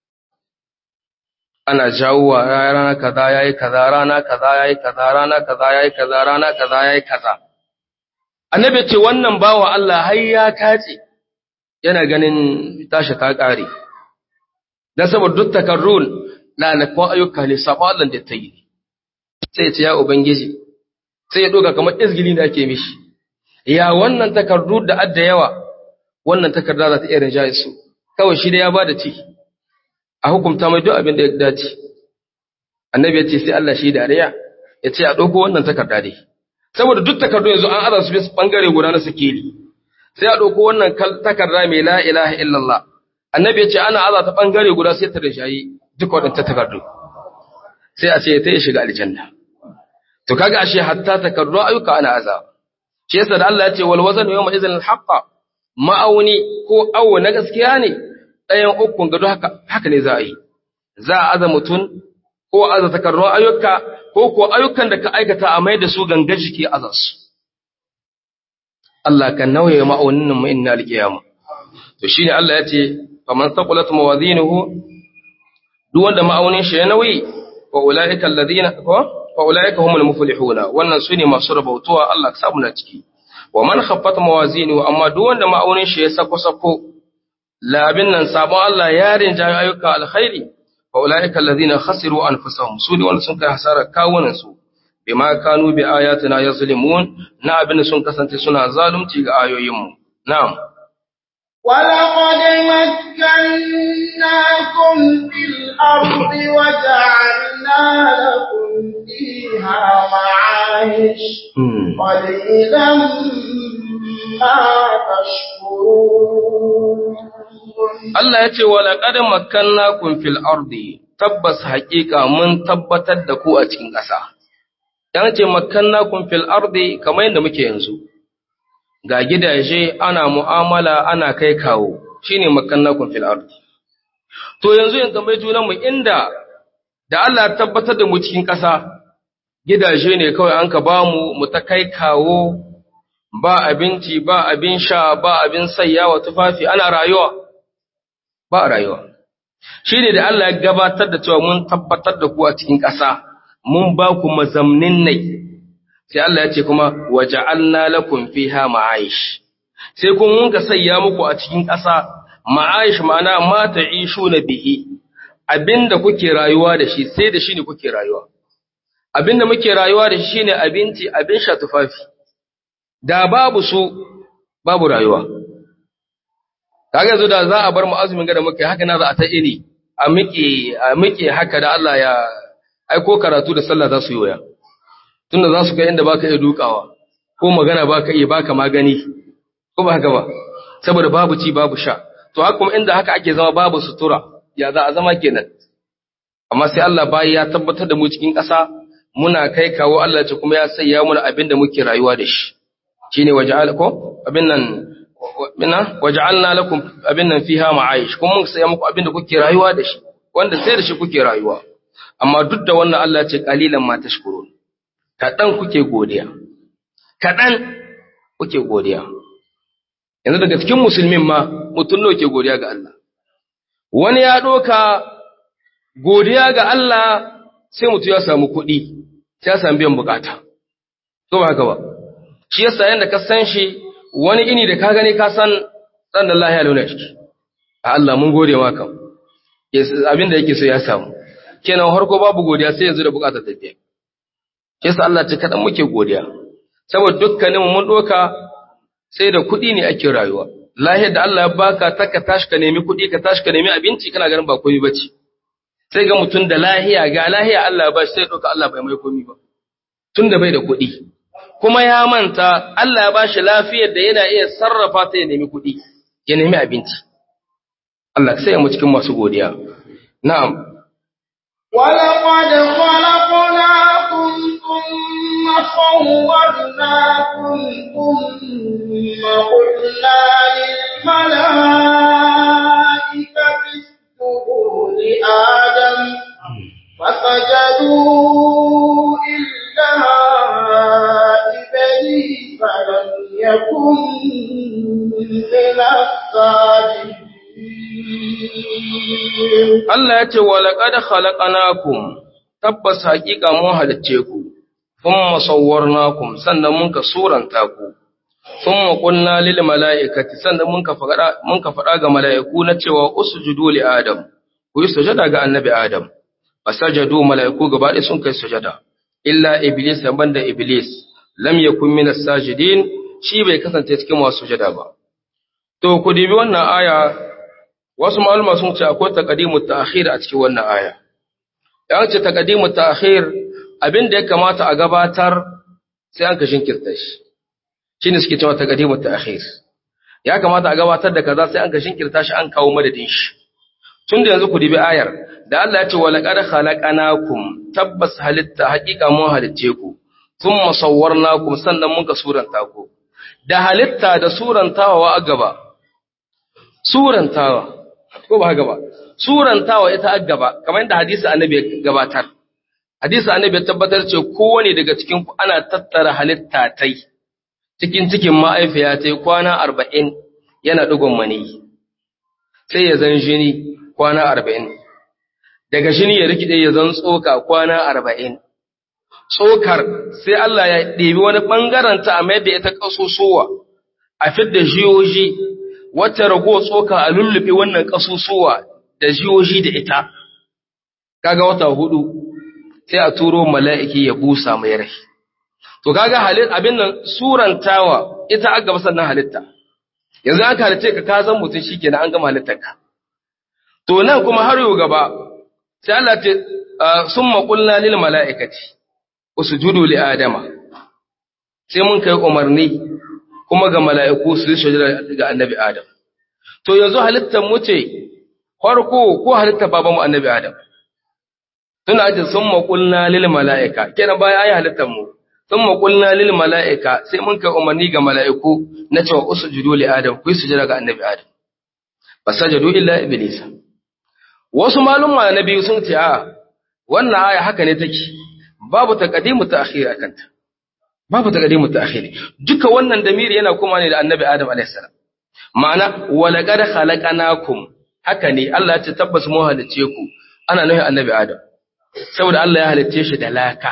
ana jawowa rana kaza yayi kaza rana kaza yayi kaza rana kaza yayi kaza rana kaza yayi kaza annabi ce wannan bawa Allah har ya kace yana ganin tashi ta kare dan saboda duk takarrun lalakon ayyuka ne sabo Allah da ta yi sai ya ce ya ubangiji sai ya doga kamar izgili da ake mishi ya wannan takardu da adda yawa wannan takarda za ta iya rinjaye su kawai shi da ya bada ci a hukumta mai duk abin da ya dace annabi ya ce sai Allah shi dariya ya ce a ɗauko wannan takarda dai saboda duk takardu yanzu an aza su bisa bangare guda na sikeli sai a ɗauko wannan takarda mai la ilaha illallah annabi ya ce ana aza ta bangare guda sai ta rinjaye duk waɗanta takardu sai a ce ta yi shiga aljanna to kaga ashe hatta takardu ayyuka ana aza shi yasa da Allah ya ce wal wazanu yawma idzin al haqqa ma'auni ko awo na gaskiya ne ɗayan ukun gado haka haka ne za a yi za a aza mutum ko aza takarrun ayyuka ko ko ayyukan da ka aikata a mai da su gangar jiki aza su Allah kan nauye ma'aunin mu inna alqiyama to shine Allah ya ce faman saqulat mawazinuhu duk wanda ma'aunin shi ya nauyi wa ulaika alladhina ko fa ulaika humul muflihuna wannan sune masu rabautuwa Allah ka samu na ciki wa man khaffat mawazinuhu amma duk wanda ma'aunin shi ya sako sako labin nan sabon Allah ya rinjaye ayyuka alkhairi fa ulaika alladhina khasiru anfusahum su ne wanda sun kai hasara kawunan su bima kanu bi ayatina yazlimun na abin sun kasance suna zalunci ga ayoyin mu na'am ولقد مكناكم في الأرض وجعلنا لكم فيها معايش قليلا ما تشكرون Allah ya ce, Wala ƙadin makanna kun fil ardi, tabbas haƙiƙa mun tabbatar da ku a cikin ƙasa. ‘Yan ce makanna kun fil ardi kamar yadda muke yanzu, ga gidaje ana mu'amala ana kai kawo, shi ne makanna kun fil ardi. To yanzu yin tambayi junanmu inda da Allah tabbatar da mu cikin ƙasa, gidaje ne kawai an ka ba mu mu ta kai kawo, ba abinci, ba abin sha, ba abin sayyawa tufafi, ana rayuwa. ba a rayuwa. Shi ne da Allah ya gabatar da cewa mun tabbatar da ku a cikin ƙasa, mun ba ku mazamnin nai, sai Allah ya ce kuma, waje Allah lakum fiha ma'aish. Sai kun mun ka sayya muku a cikin ƙasa, ma'aish ma'ana mata ishu na bihi, abinda kuke rayuwa da shi, sai da shi ne kuke rayuwa. Abinda muke rayuwa da shi ne abinci, abin sha tufafi. Da babu su, babu rayuwa. kaga yanzu da za a bar mu azumin gada muke haka na za a ta ini a miƙe a miƙe haka da Allah ya aiko karatu da sallah za su yi waya tunda za su kai inda baka iya dukawa ko magana baka iya baka magani ko ba haka ba saboda babu ci babu sha to haka kuma inda haka ake zama babu sutura ya za a zama kenan amma sai Allah bayi ya tabbatar da mu cikin ƙasa muna kai kawo Allah ce kuma ya sayya mana abin da muke rayuwa da shi shine waja'al ko abin nan minna waja'alna lakum abin nan fiha ma'aish kuma mun saya muku abin da kuke rayuwa da shi wanda sai da shi kuke rayuwa amma duk da wannan Allah ya ce qalilan ma tashkurun kadan kuke godiya kadan kuke godiya yanzu daga cikin musulmin ma mutun nawa ke godiya ga Allah wani ya doka godiya ga Allah sai mutu ya samu kuɗi sai ya samu biyan bukata to ba haka ba shi yasa yanda ka san shi wani ini da ka gani ka san ɗan da lahiya launa ciki a Allah mun gode maka abin da yake so ya samu kenan harko babu godiya sai yanzu da bukatar tafiya shi yasa Allah ce kaɗan muke godiya saboda dukkanin mun ɗoka sai da kuɗi ne ake rayuwa lahiyar da Allah ya baka ta ka tashi ka nemi kuɗi ka tashi ka nemi abinci kana ganin ba komai bace sai ga mutum da lahiya ga lahiya Allah ba shi sai ɗauka Allah bai mai komi ba tun da bai da kuɗi kuma ya manta Allah ya ba shi lafiyar da yana iya sarrafa ta ya nemi kuɗi ya nemi abinci Allah sai mu cikin masu godiya na'am ولقد خلقناكم ثم صورناكم ثم قلنا للملائكة اسجدوا لآدم فسجدوا إلا إبليس لم يكن من الساجدين Allah ya ce wa laqad khalaqnakum tabbas haƙiƙa mun halicce ku thumma sawwarnakum sannan mun ka suranta ku thumma qulna lil mala'ikati sannan mun ka faɗa mun ka faɗa ga mala'iku na cewa usjudu li adam ku yi sujada ga annabi adam fasajadu mala'iku gaba ɗaya sun kai sujada illa iblis banda iblis lam yakun min as-sajidin shi bai kasance cikin masu sujada ba to ku dibi wannan aya wasu malama sun ce akwai taqdimu ta'khir a cikin wannan aya yan ce taqdimu ta'khir abin da ya kamata a gabatar sai an ka shinkirta shi shine suke cewa taqdimu ta'khir ya kamata a gabatar da kaza sai an ka shinkirta shi an kawo madadin shi tun da yanzu ku dibi ayar da Allah ya ce wa laqad khalaqnakum tabbas halitta haqiqa mun halicce ku thumma sawwarnakum sannan mun ka suranta ku da halitta da surantawa a gaba surantawa ko ba haka ba surantawa ita a gaba kamar yadda hadisi annabi ya gabatar hadisi annabi ya tabbatar ce kowane daga cikin ku ana tattara halitta tai cikin cikin ma'aifiya tai kwana arba'in yana digon mani sai ya zan jini kwana arba'in daga jini ya rikide ya zan tsoka kwana arba'in tsokar sai Allah ya ɗebi wani ɓangaren ta a mai da ita ƙasusuwa a fidda jiyoji wata rago tsoka a lullube wannan ƙasusuwa da jiyoji da ita kaga wata hudu sai a turo mala'iki ya busa mai rai to kaga halin abin nan surantawa ita aka gaba sannan halitta yanzu aka halitta ka ka zan mutum shikenan an gama halittarka to nan kuma har yau gaba sai Allah ce summa qulna lil mala'ikati usjudu li adama sai mun kai umarni kuma ga mala'iku su yi sujada ga annabi adam to yanzu halittar mu ce farko ko halittar babanmu annabi adam tuna ce summa qulna lil mala'ika kenan bayan ayi halittar mu summa qulna lil mala'ika sai mun kai umarni ga mala'iku na cewa usjudu li adam ku yi sujada ga annabi adam fasajadu illa iblisa wasu malumma na biyu sun ce a wannan aya haka ne take babu taqdimu ta'khir akanta babu taqdimu ta'khir duka wannan damiri yana kuma ne da annabi adam alayhi salam ma'ana walaqad khalaqnakum haka ne Allah ya ce tabbas mu halice ku ana nufin annabi adam saboda Allah ya halice shi da laka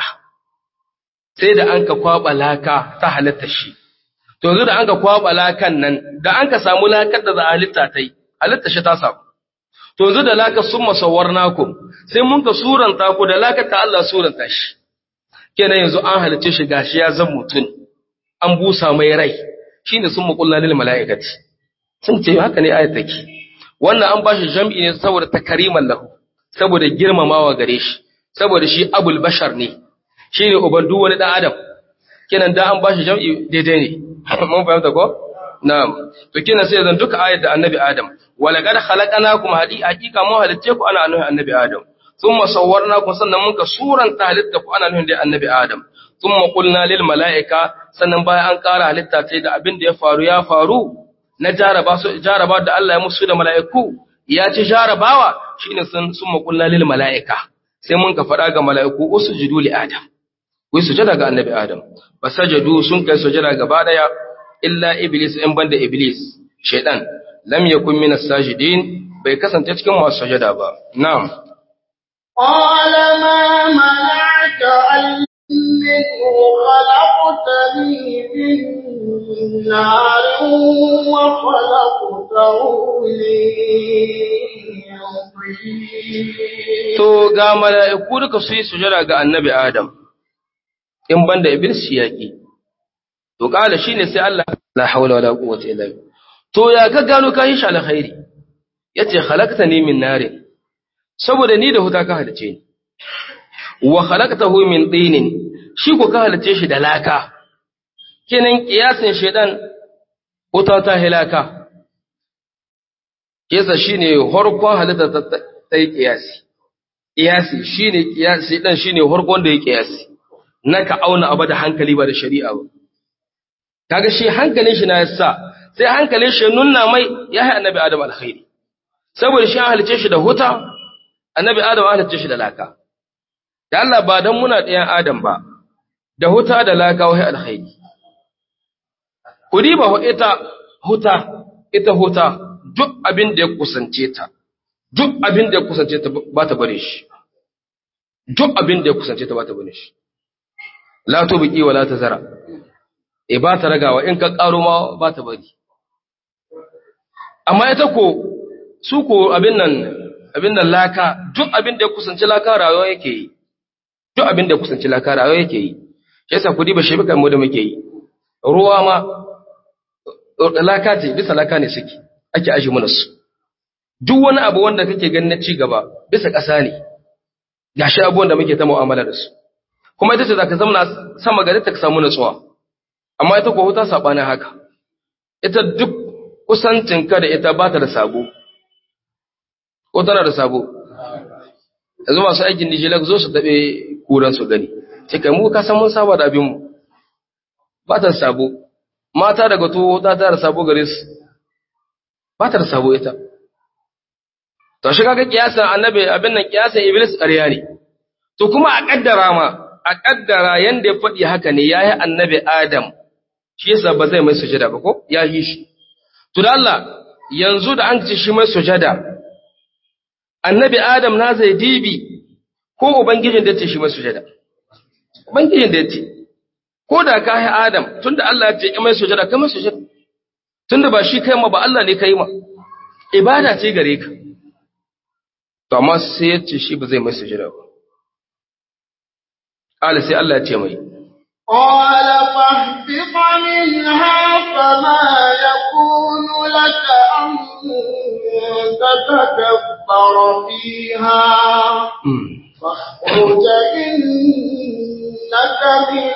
sai da an ka kwaba laka ta halitta shi to yanzu da an ka kwaba lakan nan da an ka samu lakar da za a halitta tai halitta shi ta samu to yanzu da laka sun masawar naku sai mun ka suranta ku da laka ta Allah suranta shi kenan yanzu an halice shi gashi ya zan mutum an busa mai rai shine sun maƙulla lil mala'ikati sun ce haka ne ayat take wannan an bashi jam'i ne saboda takariman lahu saboda girmamawa gare shi saboda shi abul bashar ne shine uban duk wani dan adam kenan da an bashi jam'i daidai ne mun fahimta ko na'am to kenan sai zan duka ayat da annabi adam wala qad khalaqnakum hadi haqiqa mu halitte ku ana annabi annabi adam thumma sawwarnakum sannan mun ka suranta halitta ku ana annabi annabi adam thumma qulna lil malaika sannan bayan an ƙara halitta sai da abin da ya faru ya faru na jaraba su jaraba da Allah ya musu da mala'iku ya ci jarabawa shine sun summa qulna lil malaika sai mun ka faɗa ga mala'iku usjudu li adam ku sujada ga annabi adam fasajadu sun kai sujada gaba daya illa iblis in banda iblis shaydan lam yakun min as-sajidin bai kasance cikin masu sujada ba na'am قال ما منعك أنه خلقتني من نار وخلقته من طين to ga mala'iku duka su yi sujada ga annabi adam in banda iblis shi yaki to kala shine sai Allah la haula wala quwwata illa billah to ya ka gano ka yi shi alkhairi yace khalaqtani min narin saboda ni da huta ka halice ni wa khalaqtahu min tinin shi ko ka halice shi da laka kenan kiyasin shedan wuta ta hilaka kesa shine harkon halitta ta yi kiyasi kiyasi shine kiyasi dan shine harkon da ya kiyasi naka auna abu da hankali ba da shari'a ba kaga shi hankalin shi na yasa sai hankalin shi nunna mai ya hai annabi adam alkhairi saboda shi an halice shi da huta annabi adam an halice shi da laka da Allah ba dan muna ɗayan adam ba da huta da laka wai alkhairi kudi ba ita huta ita huta duk abin da ya kusance ta duk abin da ya kusance ta ba ta bare shi duk abin da ya kusance ta ba ta bare shi la tubqi wa la tazara e ba ta ragawa in ka karo ma ba ta bari amma ita ko su ko abin nan abin nan laka duk abin da ya kusanci laka rayuwa yake yi duk abin da ya kusanci laka rayuwa yake yi shi yasa kudi ba shi baka mu da muke yi ruwa ma laka ce bisa laka ne suke ake aji mana su duk wani abu wanda kake ganin na ci gaba bisa ƙasa ne gashi abubuwan da muke ta mu'amala da su kuma ita ce za ka zama sama gari ta samu natsuwa amma ita ko huta saɓanin haka ita duk kusancinka da ita ba ta da sabo ko tana da sabo yanzu masu aikin nijilak zo su taɓe kuran su gani ce kai mu ka san mun saba da abinmu ba ta da sabo mata daga tuwo ta ta da sabo gare su ba ta da sabo ita to shi kaga kiyasan annabi abin nan kiyasan iblis ƙarya ne to kuma a kaddara ma a kaddara yanda ya faɗi haka ne yayi annabi adam shi yasa ba zai mai sujada ba ko ya yi shi to da Allah yanzu da an ci shi mai sujada annabi adam na zai dibi ko ubangijin da ya ce shi mai sujada ubangijin da ya ce ko da ka yi adam tunda Allah ya ce mai sujada kai mai sujada tunda ba shi kai ma ba Allah ne kai ma ibada ce gare ka to amma sai ya ce shi ba zai mai sujada ba قال sai Allah ya ce mai قال فاهبط منها فما يكون لك أن تتكبر فيها فاخرج إنك من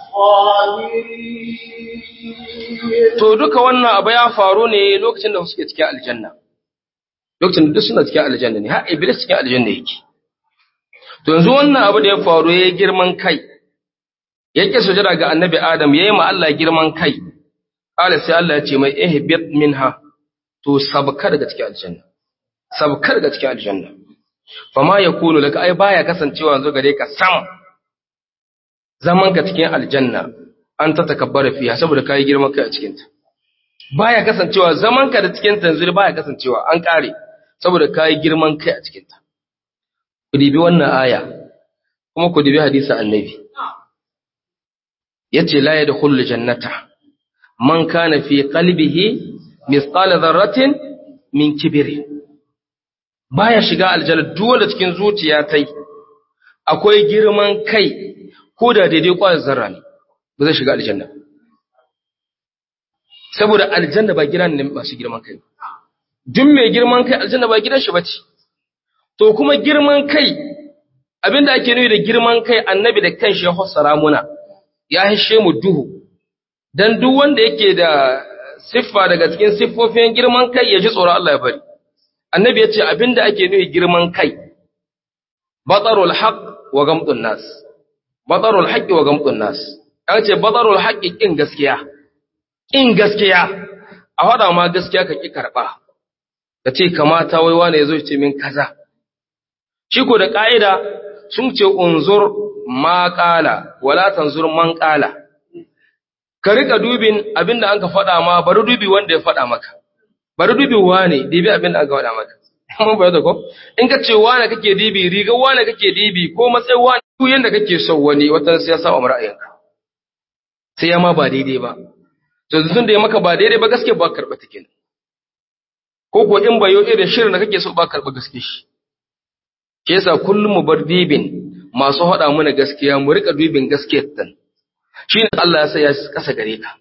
الصاغرين to duka wannan abu ya faru ne lokacin da suke cikin aljanna lokacin da duk suna cikin aljanna ne har iblis cikin aljanna yake to yanzu wannan abu da ya faru ya girman kai yake sujada ga annabi adam yayi ma Allah girman kai qala sai Allah ya ce mai ihbit minha to sabka daga cikin aljanna sabka daga cikin aljanna fama yakunu laka ai baya kasancewa yanzu gare ka sam zaman ka cikin aljanna an ta takabbara fiha saboda kai girman kai a cikin ta baya kasancewa zaman ka da cikin ta yanzu baya kasancewa an kare saboda kai girman kai a cikin ta ku dibi wannan aya kuma ku dibi hadisi annabi yace la yadkhulul jannata man kana fi qalbihi mithqala dharratin min kibri baya shiga aljanna dole cikin zuciya tai akwai girman kai ko da daidai kwayar zarra ne ba zai shiga aljanna saboda aljanna ba gidan ne masu girman kai duk mai girman kai aljanna ba gidan shi bace to kuma girman kai abinda ake nufi da girman kai annabi da kanshi ya fassara muna ya hishe mu duhu dan duk wanda yake da siffa daga cikin siffofin girman kai ya ji tsoron Allah ya bari annabi ya ce abinda ake nufi girman kai batarul haqq wa gamdun nas batarul haqqi wa gamdun nas an ce batarul haqqi kin gaskiya kin gaskiya a hada ma gaskiya ka ki karba ka ce kamata wai wane yazo ya ce min kaza shi ko da ƙa'ida sun ce unzur ma ƙala, wala tanzur man ƙala, ka rika dubin abin da an ka faɗa ma bari dubi wanda ya faɗa maka, bari dubi wane, dibi abin da an ka faɗa maka. Mun bayyana ko? In ka ce wane kake dibi, riga wane kake dibi, ko matsayin wane, duk yanda kake son wani wata sai ya sa wa ra'ayinka. Sai ya ma ba daidai ba. To tun da ya maka ba daidai ba gaske ba karɓa take. Ko ko in bayo irin shirin da kake so ba karɓa gaske shi. Ke yasa kullum mu bar dibin masu haɗa mana gaskiya mu rika dubin gaskiyar tan. Shi ne Allah ya sa ya kasa gare ka.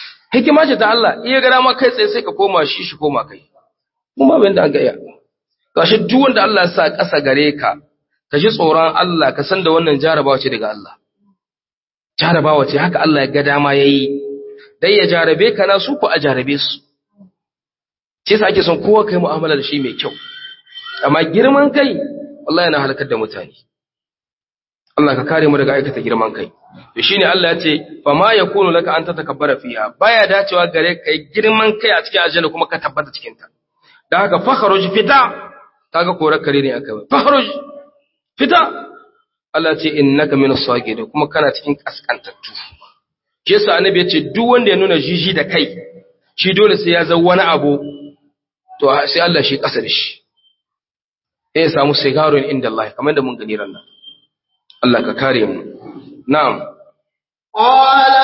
Hikima ce ta Allah, iya gara ma kai tsaye sai ka koma shi shi koma kai. Mu ma bayan da an ga iya. gashi duk wanda Allah ya sa ƙasa gare ka ka ji tsoron Allah ka san da wannan jarabawa ce daga Allah jarabawa ce haka Allah ya ga dama yayi dai ya jarabe ka na su ko a jarabe su ce sa ake son kowa kai mu'amala da shi mai kyau amma girman kai wallahi yana halakar da mutane Allah ka kare mu daga aikata girman kai to shine Allah ya ce fa ma yakunu laka an tatakabbara fiha baya dacewa gare kai girman kai a cikin aljanna kuma ka tabbata cikin ta dan haka fakhruj fita kaga korar kare ne aka bai fakhruj fita Allah ya ce innaka minas sagidin kuma kana cikin kaskantattu shi yasa annabi ya ce duk wanda ya nuna jiji da kai shi dole sai ya zama wani abu to sai Allah shi kasa da shi sai ya samu sigarun inda Allah kamar da mun gani ran nan Allah ka kare mu na'am قال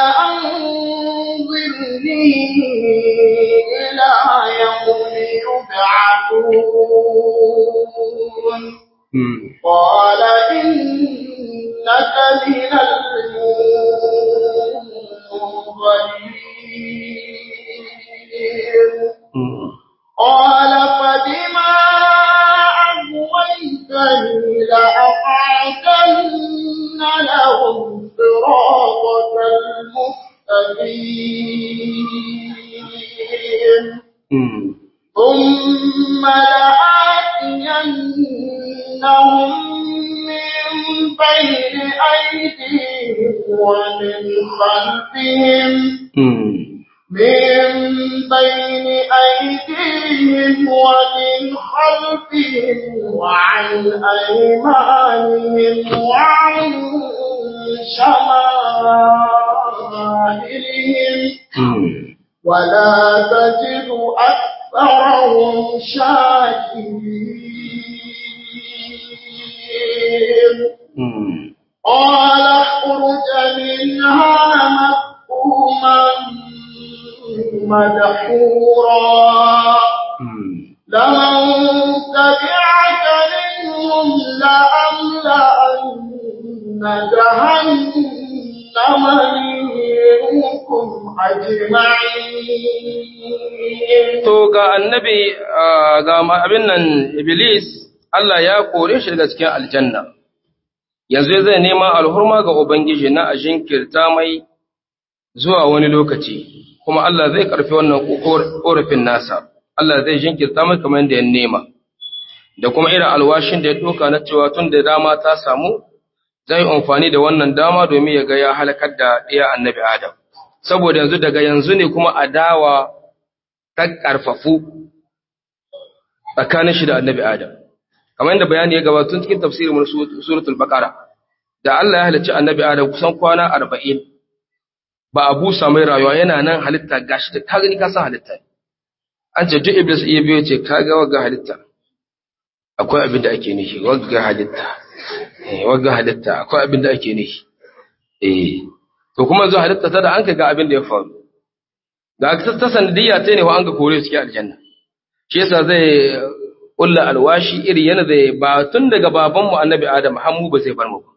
أنظرني إلى يوم يبعثون hmm. قال إنك من المنظرين Hmm. قال فبما أغويتني لأقعدن لهم صراطك المستقيم Hmm. ثم لآتينهم من بين أيديهم ومن خلفهم Hmm. من بين أيديهم ومن خلفهم وعن أيمانهم وعن شمائلهم Hmm. ولا تجد أكثرهم شاكرين Hmm. قال اخرج منها مذءوما مدحورا Hmm. لمن تبعك منهم لأملأن جهنم منكم أجمعين To ga annabi ah, ga ma- abin nan Iblis Allah ya kore shi daga cikin aljanna. Yanzu zai nema alhurma ga Ubangiji na a jinkirta mai zuwa wani lokaci, kuma Allah zai karfi wannan ƙorafin nasa. Allah zai jinkirta mai kamar da ya nema. Da kuma irin alwashin da ya ɗoka na cewa tun da dama ta samu, zai amfani da wannan dama domin ya ga ya halakar da ɗaya annabi Adam. Saboda yanzu daga yanzu ne kuma adawa ta ƙarfafu tsakanin shi da annabi Adam. Kamar yadda bayani ya gabata tun cikin tafsirin mun suratul Baqara da Allah ya halicci annabi Adam kusan kwana arba'in ba a busa mai rayuwa yana nan halitta gashi da ka gani ka san halitta ne. An ce duk Iblis iya biyo ce ka ga wagga halitta akwai abin da ake nishi wagga halitta eh wagga halitta akwai abin da ake nishi eh to kuma zo halitta ta da an ka ga abin da ya faru ga ta ta sanadiyya ta ne wa an ga kore su ke aljanna shi yasa zai ulla alwashi iri yana zai ba tun daga babanmu annabi adam har mu ba zai bar mu ba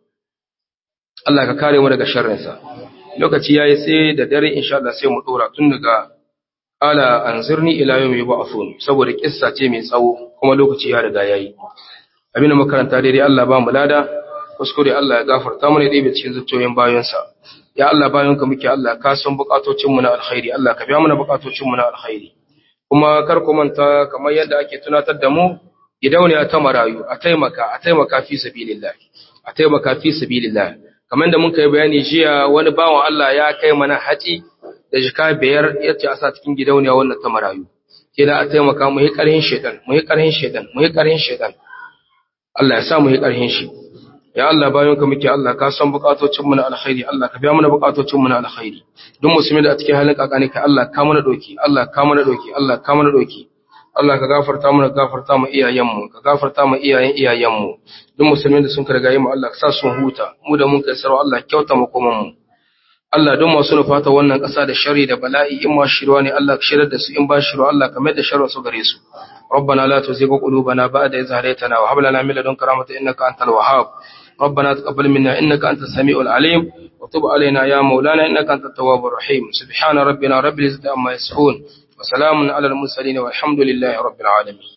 Allah ka kare mu daga sharrinsa lokaci yayi sai da dare insha Allah sai mu dora tun daga ala anzirni ila yawmi yub'athun saboda kissa ce mai tsawo kuma lokaci ya riga yayi abinda makaranta daidai Allah ba mu lada kuskure Allah ya gafarta mana dai cikin zuciyoyin bayansa ya Allah bayanka muke Allah ka san bukatocin mu na alkhairi Allah ka biya mana bukatocin mu na alkhairi kuma kar ku manta kamar yadda ake tunatar da mu gidauniya ta marayu a taimaka a taimaka fi sabilillah a taimaka fi sabilillah kamar da mun kai bayani jiya wani bawan Allah ya kai mana haji da jika biyar yace a sa cikin gidauniya wannan ta marayu kina a taimaka mu yi karhin shedan mu yi karhin shedan mu yi karhin shedan Allah ya sa mu yi karhin shi ya Allah bayan ka muke Allah ka san bukatocin mu na alkhairi Allah ka biya mana bukatocin mu na alkhairi duk musulmi da a cikin halin kakani ka Allah ka mana doki Allah ka mana doki Allah ka mana doki Allah ka gafarta mana gafarta mu iyayen mu ka gafarta mu iyayen iyayen mu duk musulmi da sun karga mu Allah ka sa sun huta mu da mun kai sarwa Allah kyauta mu kuma mu Allah don masu nufata wannan ƙasa da shari da bala'i in ma shirwa ne Allah ka shirar da su in ba shirwa Allah ka mai da sharwa su gare su ربنا لا تزغ قلوبنا بعد إذ هديتنا وهب لنا من لدنك رحمة إنك أنت الوهاب ربنا تقبل منا إنك أنت السميع العليم وتب علينا يا مولانا إنك أنت التواب الرحيم سبحان ربنا رب العزة عما يصفون وسلام على المرسلين والحمد لله رب العالمين